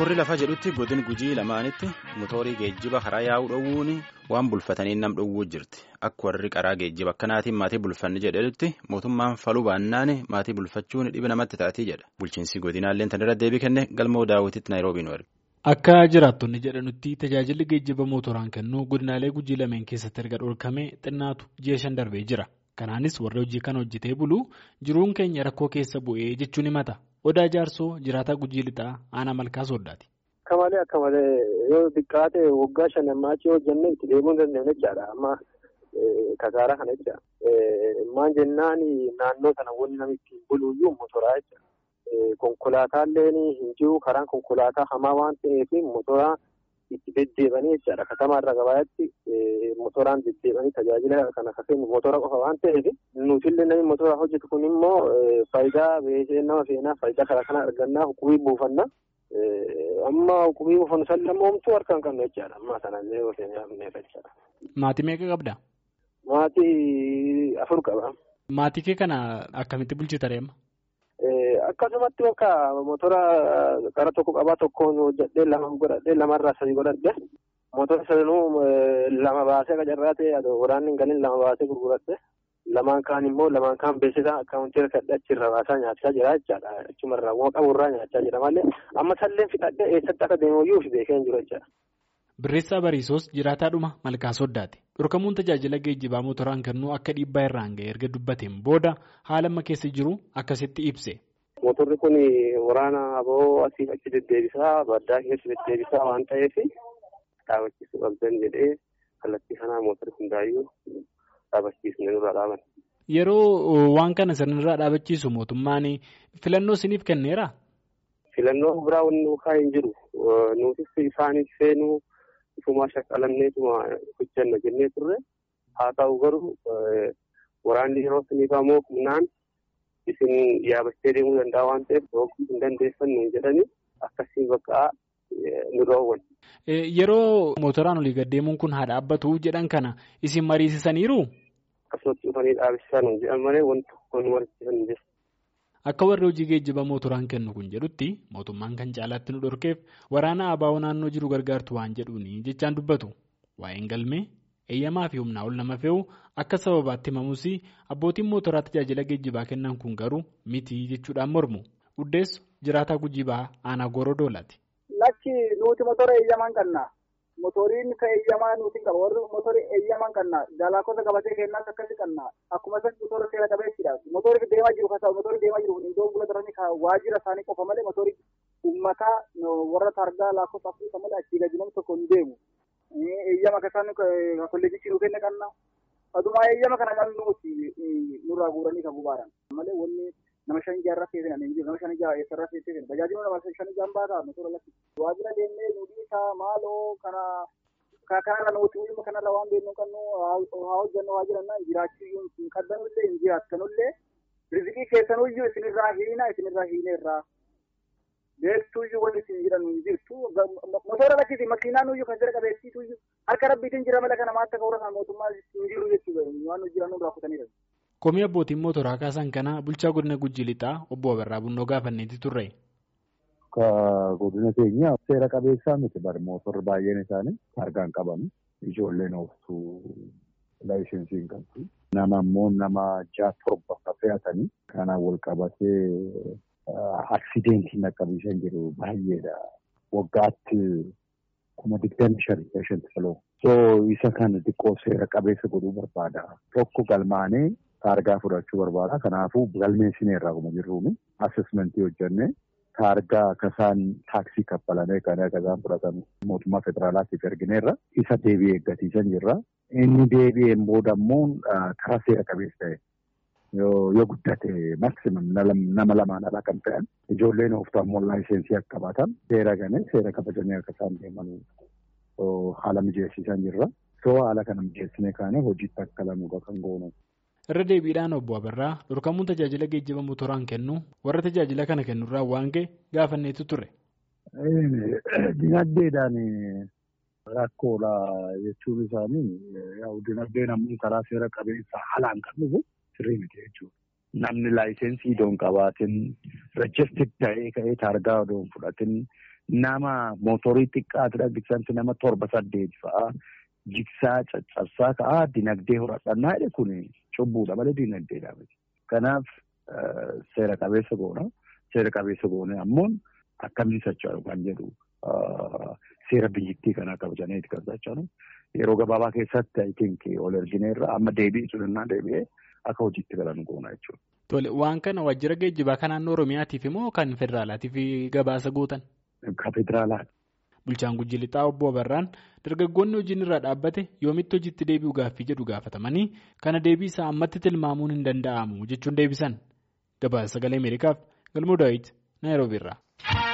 warri lafa jedhutti godin gujii lamaanitti motoorii geejjiba karaa yaa'uu dhowwuun waan bulfatanii nam dhowwuu jirti akka warri karaa geejjiba akkanaatiin maatii bulfanni jedhetti mootummaan faluu baannaan maatii bulfachuun dhiba namatti taatii jedha bulchiinsi godinaallee tan irra deebii kenne galmoo daawwititti naayiroobiin warri. Akka jiraattonni jedhanutti tajaajilli geejjiba mootoraan kennu godinaalee gujii lameen keessatti erga dhorkamee xinnaatu ji'a shan darbee jira. Kanaanis warri hojii kana hojjetee bulu jiruun keenya rakkoo keessa bu'ee jechuun himata. Odaa jaarsoo jiraataa gujii lixaa aanaa malkaa sooddaati. Akka malee akka malee yoo xiqqaate waggaa shan ammaachii hojjennee itti deemuu hin dandeenye jechaadha. Amma kasaaraa kana jecha. Maan jennaan naannoo sana wanni namni ittiin buluuyyuu motoraa jecha. Konkolaataallee hin jiru karaan konkolaataa hamaa waan ta'eef motoraa itti deddeebanii jechaadha. Katamaarra gabaatti motoraan deddeebanii tajaajila kana kennu motora qofa waan ta'eef nutillee namni motora hojjetu kun immoo faayidaa beekee nama seenaa faayidaa karaa kana argannaa hukubii buufanna. Amma hukubii buufannu san lammoomtuu harka hin qabne jechaadha. Amma sanallee yoo seenaa jechaadha. Maatii meeqa qabda? Maatii afur qaba. Maatii kee kana akkamitti bulchita deema? Akkasumatti bakka motora gara tokko qabaa tokkoon hojjedhee lama godhadhee lamarraa sadii godhadhe motora sanuu lama baasee qacarraa ta'e waraanni hin galin lama baasee gurguradhe lamaan kaan immoo lamaan kaan beeksisaa akkaawuntii hirkadhe achirra baasaa nyaachaa jira jechaadha achumarraa waan qaburraa nyaachaa jira malee amma salleen fixadhe eessatti akka deemuyyuu fi beekee hin jiru jechaadha. Birreessaa Bariisoos jiraataadhuma malkaa soddaati. Dhorkamuun tajaajila geejjibaa motoraan kennuu akka dhiibbaa irraan ga'e erga dubbateen booda haala amma keessa jiru akkasitti ibse. Motorri kun waraana aboo asii achi deddeebisaa baddaa keessa deddeebisaa waan ta'eef dhaabachiisuu qabdan jedhee kallattii kanaa motorri hundaayyuu dhaabachiisne nurraa dhaaban. Yeroo waan kana sirnirraa dhaabachiisu mootummaan filannoo isiniif kenneeraa? Filannoo biraa wanni nuukaa hin jiru. Nuutis isaaniif seenuu ifumaa shaqqalanneetuma hojjanna jennee turre haa ta'u garuu waraanni yeroo isiniif ammoo humnaan isin yaabachee deemuu danda'a waan ta'eef dhooquu hin dandeessannu jedhanii akkasiin bakka nu dhoowwan. Yeroo motoraan olii gaddeemuun kun haa dhaabbatu jedhan kana isin mariisisaniiru? Akkasumatti dhufanii dhaabsisan jedhan malee wanti tokko nu mariisisan jiru. Akka warri hojii geejjiba motoraan kennu kun jedhutti mootummaan kan caalaatti nu dhorkeef waraana abaa'oo naannoo jiru gargaartu waan jedhuuni jechaan dubbatu. Waa'een galmee eeyyamaa fi humnaa ol nama fe'u akka sababaatti himamus abbootiin motoraa tajaajila geejjibaa kennan kun garuu miti jechuudhaan mormu. Uddeessu jiraataa gujibaa aanaa goorodoolaati. Lakki nuti motora eeyyamaan qabna. Motoriin ka eeyyamaa nuti qaba. Warri motori eeyyamaan qabna. Dalaakota qabatee kennaas akkasii qabna. Akkuma isatti motora seera qabeessidha. Motorri deemaa jiru kasa motorri deemaa jiru iddoo bula daranii waajjira isaanii qofa malee motorri uummataa warra targaa lakkoofsa afrika malee achii gadi namni tokko hin deemu. Eeyyama kasaan kolleejichi nu kenna qabna. Adumaa eeyyama kana kan nuti nurraa guuranii kan bubaaran. Malee wanni nama shan ijaarraa seetan hin jiru. Nama shan ijaarraa eessarraa seetan. Tajaajila nama shan ijaan baataa motora lakki. Waajjira deemnee nu dhiisaa maaloo kana kanarra nuti ilma kanarra waan beeknu qabnu haa hojjannu haa jiranna jiraachuu hin qabdanullee hin jiraattanullee rizqii keessanuyyuu isinirraa hiina isinirraa hiineerraa beektuuyyuu wanti isin jedhan hin jirtu motora lakkisi makiinaanuyyuu kan jira qabeessiituyyuu harka rabbiitiin jira mala kana maatta ka'uura kan mootummaa hin jiru jechuudha waan nu jiran nurraa kutaniidha. Komii abbootiin motoraa kaasan kana bulchaa godina Gujii Lixaa obbo Abarraa Bunnoo gaafanneeti turre. Akka godina keenya seera qabeessaa miti bari motorri baay'een isaanii harkaan qabamu. Ijoolleen ooftuu laayisensii hin qabdu. Nama immoo nama ja'a torba fe'atanii kanaan wal qabatee aksidentii qaqqabsiisan jiru baay'eedha. Waggaatti kuma digdami shanii shanti saloo. So isa kana xiqqoo seera qabeessa godhuu barbaada. Tokko galmaanee taargaa fudhachuu barbaada. Kanaafuu galmeessineerraa kuma jirruuni assessmentii hojjennee taargaa akkasaan taaksii kaffalamee kan akkasaan fudhatan mootummaa federaalaatiif ergineerra isa deebi'ee eeggatiisan jirra. Inni deebi'een booda immoo karaa seera qabeessa ta'e yoo guddate maksimum nama lamaan alaa kan ta'an ijoolleen ooftaa immoo laayisensii akka qabaatan seera ganee seera kabajanii akka isaan deeman haala mijeessiisan jirra. So haala kana mijeessinee kaanee hojiitti akka lamuudha kan goonu. Irra deebiidhaan obbo Abarraa dhorkamuun tajaajila geejjiba motoraan kennu warra tajaajila kana kennurraa waan ga'e gaafanneetu ture. Dinagdeedhaan rakkoodha jechuun isaanii dinagdeen ammoo karaa seera qabeessa haalaan kan dhufu sirrii miti jechuudha. Namni laayisensii idoon qabaatin rejistik ta'ee ka'ee taargaa odoon fudhatin nama mootorii xiqqaatidha jigsaansi nama torba saddeet fa'aa jigsaa caccabsaa ka'aa dinagdee horadhannaa jedhe kun cubbuudha malee dinagdeedha miti. Kanaaf seera qabeessa goona. Seera qabeessa goone ammoo akkamiin socho'u kan jedhu seera biyyattii kanaa kabajaneeti kan socho'u. Yeroo gabaabaa keessatti I think ol ergineerra amma deebiin sun deebi'ee akka hojiitti galan goona jechuudha. Tole waan kana waajjira geejjibaa kan naannoo Oromiyaatiif immoo kan federaalaatiif gabaasa gootan? Kan federaalaati. Bulchaan Gujji Lixaa obbo Abarraan dargaggoonni hojiin irraa dhaabbate yoomitti hojiitti deebi'u gaaffii jedhu gaafatamanii kana deebii isaa ammatti tilmaamuun hin danda'amu jechuun deebisan. Gabaasa sagalee Ameerikaaf Galmoo Daawit Naayiroobiirraa.